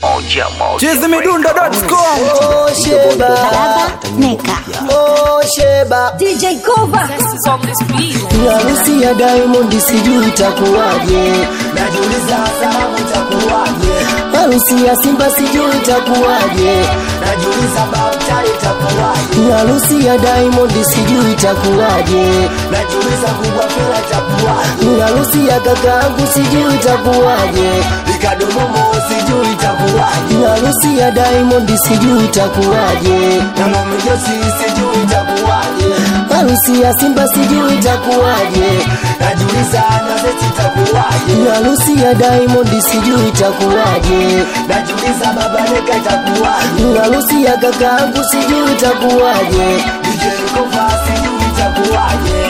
Moja moja. chizimidundo.com Oh Sheba, Baba Neka. oh Sheba, DJ Kova. ni harusi ya Diamond, sijui itakuwaje. Najiuliza salamu itakuwaje? Harusi ya Simba sijui itakuwaje. Najiuliza Babta itakuwaje? Ni harusi ya Diamond, sijui itakuwaje. Najiuliza kubwa fela itakuwaje? Ni harusi ya kakaangu, sijui itakuwaje. Ikadomomo sijui itakuwaje. Ni harusi ya Diamond, sijui itakuwaje. Na Momijosi sijui itakuwaje. Harusi ya Simba sijui itakuwaje. Najiuliza na Zeti itakuwaje. Ni harusi ya Diamond sijui itakuwaje. Najiuliza Baba Neka itakuwaje. Ni harusi ya kakaangu sijui itakuwaje. DJ Kofa sijui itakuwaje.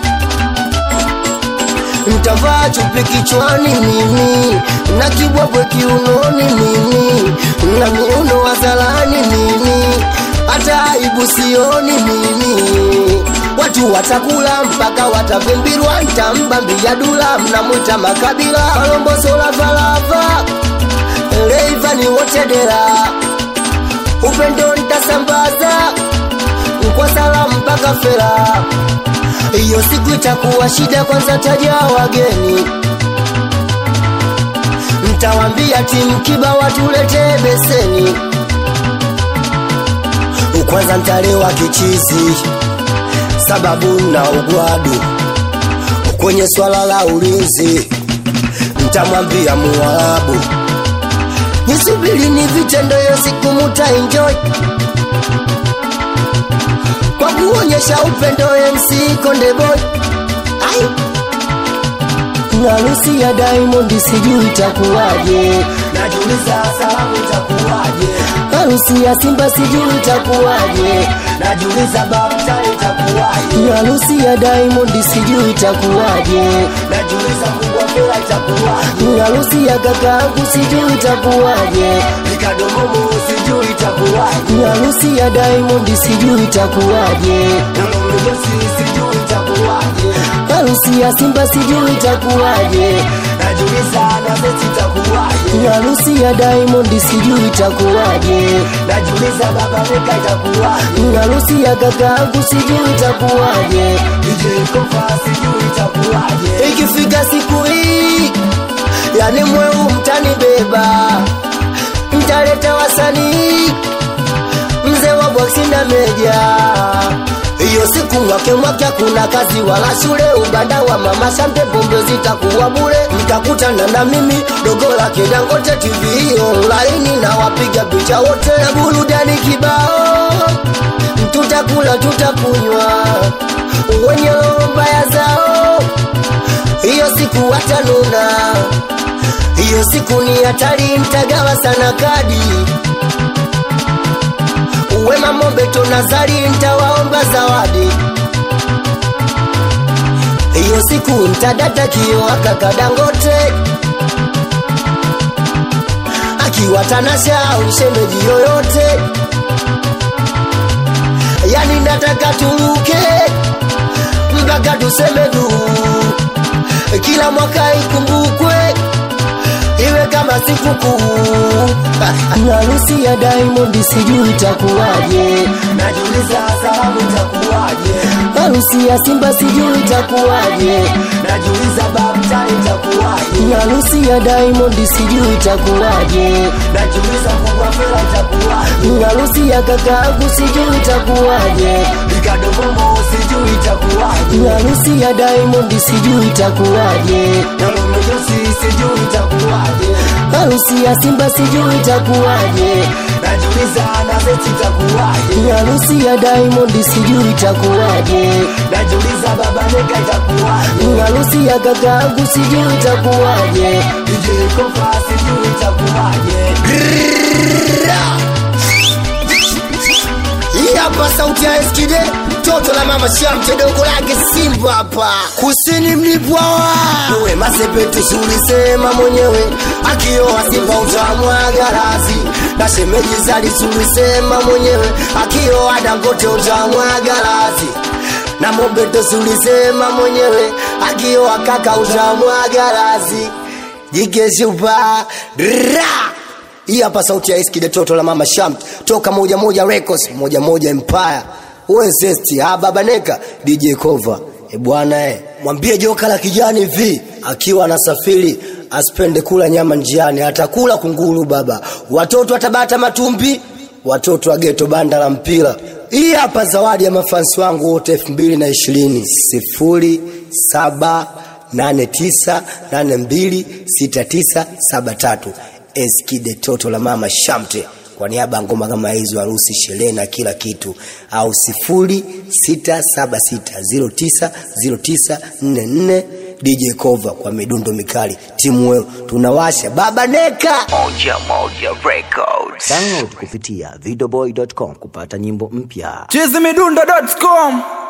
Mtavaa chupi kichwani mimi na kibwabwe kiunoni mimi na miuno wazalani mimi hata aibu sioni mimi watu watakula mpaka watavimbirwa ntambambia dula mnamwita makabila kalombosolafalava leivani wotedera upendo ntasambaza kwa salamu mpaka fera hiyo siku itakuwa shida, kwanza taja wageni, mtawambia timu kiba watuletee beseni. Kwanza ntalewa kichizi, sababu na ugwadu kwenye swala la ulinzi, mtamwambia Muarabu nisubiri ni vitendo, hiyo siku muta enjoy kwa kuonyesha upendo MC Konde Boy. Ai. Harusi ya Diamond sijui itakuwaje, najiuliza salamu itakuwaje. Harusi ya Simba sijui itakuwaje, najiuliza Babta itakuwaje. Harusi ya Diamond sijui itakuwaje, najiuliza kubwa fela itakuwaje. Harusi ya kakaangu sijui itakuwaje, ikadomomo sijui itakuwaje. Harusi ya Diamond sijui itakuwaje, na Momijosi sijui itakuwaje. Harusi ya Simba sijui itakuwaje, najiuliza na Zeti itakuwaje. Harusi ya Diamond sijui itakuwaje, najiuliza Baba Neka itakuwaje. Harusi ya kakaangu sijui itakuwaje, DJ Kofa sijui itakuwaje. Ikifika siku hii, yani mweu mtanibeba, mtaleta wasanii mzee wa boksi na meja hiyo siku mwake mwake kuna kazi wala shule ubanda wa mama shante pombe zitakuwa bure mtakutana na mimi dogo lake dangote tv hiyo laini na wapiga picha wote na burudani kibao tutakula tutakunywa wenye roho mbaya zao hiyo siku watanuna hiyo siku ni hatari mtagawa sana kadi Wema Mobeto Nazari ntawaomba zawadi. Hiyo siku ntadata kio akaka Dangote akiwa Tanasha au shemeji yoyote, yani nataka turuke mpaka tuseme du, kila mwaka ikumbukwe iwe kama sikukuu. Harusi ya Diamond sijui itakuwaje, najiuliza salamu itakuwaje. Harusi ya Simba sijui itakuwaje, najiuliza Babta itakuwaje. Harusi ya Diamond sijui itakuwaje, najiuliza kubwa fela itakuwaje. Harusi ya kakaangu sijui itakuwaje, ikadomomo sijui itakuwaje. Harusi ya Diamond sijui itakuwaje, na Momijosi sijui itakuwaje. Harusi ya Simba sijui itakuwaje, najiuliza na Zeti itakuwaje. Harusi ya Diamond sijui itakuwaje, najiuliza Baba Neka itakuwaje. Harusi ya kakaangu sijui itakuwaje, DJ Kofa sijui itakuwaje. Hii hapa sauti ya Eskide, toto la mama Shamte, dogo lake Simba hapa kusini mlipwawa uwe masepetu sulisema mwenyewe akioa Simba utamwaga razi na shemeji zali sulisema mwenyewe akioa Dangote utamwaga razi na Mobeto sulisema mwenyewe akioa kaka utamwaga razi jike shupa ra hii hapa sauti ya Eskide toto la mama Shamt toka moja moja records moja moja empire wewe zesti ha baba neka DJ cover e bwana eh mwambie joka la kijani hivi akiwa anasafiri asipende kula nyama njiani atakula kunguru baba watoto atabata matumbi watoto wa geto banda la mpira hii hapa zawadi ya mafansi wangu wote elfu mbili na ishirini sifuri saba nane tisa nane mbili sita tisa saba tatu eskide toto la mama shamte kwa niaba ya ngoma kama hizo harusi sherehe na kila kitu au sifuri sita saba sita ziro tisa ziro tisa nne nne DJ Cover kwa midundo mikali timu weo tunawasha baba neka Moja Moja Records. Download kupitia videoboy.com kupata nyimbo mpya. chizimidundo.com